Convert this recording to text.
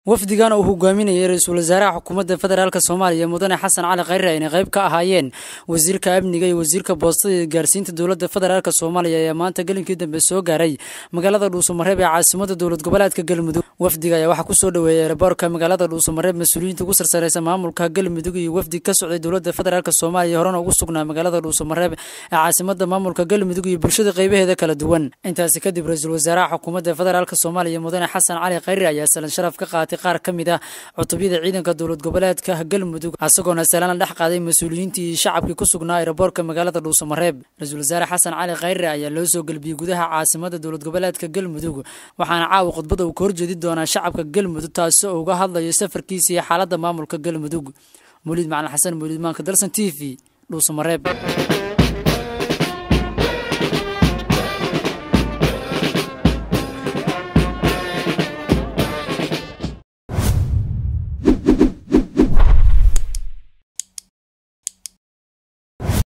wafdigan uu hogaaminayay ra-iisul wasaaraha xukuumadda federaalk soomaaliya mudane xasan cali khayre ayna qayb ka ahaayeen wasiirka amniga iyo wasiirka boostada iyo gaarsiinta dowladda federaalk soomaaliya ayaa maanta gelinkii dambe soo gaaray magaalada dhuusamareeb ee caasimada dowlad goboleedka galmudug wafdiga ayaa waxaa kusoo dhoweeyay ereborka magaalada dhuusamareeb mas-uuliyiinta ugu sarsareysa maamulka galmudug iyo wafdi ka socday dowladda federaalk soomaaliya horena ugu sugnaa magaalada dhuusamareeb ee caasimada maamulka galmudug iyo bulshada qaybaheeda kala duwan intaasi kadib ra-iisul wasaaraha xukuumadda federaalk soomaaliya mudane xasan cali khayre ayaa salan sharaf ka qaatay qaar ka mid ah cutubyada ciidanka dowlad goboleedka galmudug isagoona salaana dhex qaaday mas-uuliyiintii iyo shacabkii ku sugnaa ereborka magaalada dhuusamareeb ra-iisul wasaare xasan cali khayre ayaa loo soo gelbiyey gudaha caasimada dowlad goboleedka galmudug waxaana caawa khudbada uu ka horjeedi doonaa shacabka galmudug taasi oo uga hadlayo safarkiisa iyo xaaladda maamulka galmudug muliid macalin xasan muliid maanka dalsan t v dhuusamareeb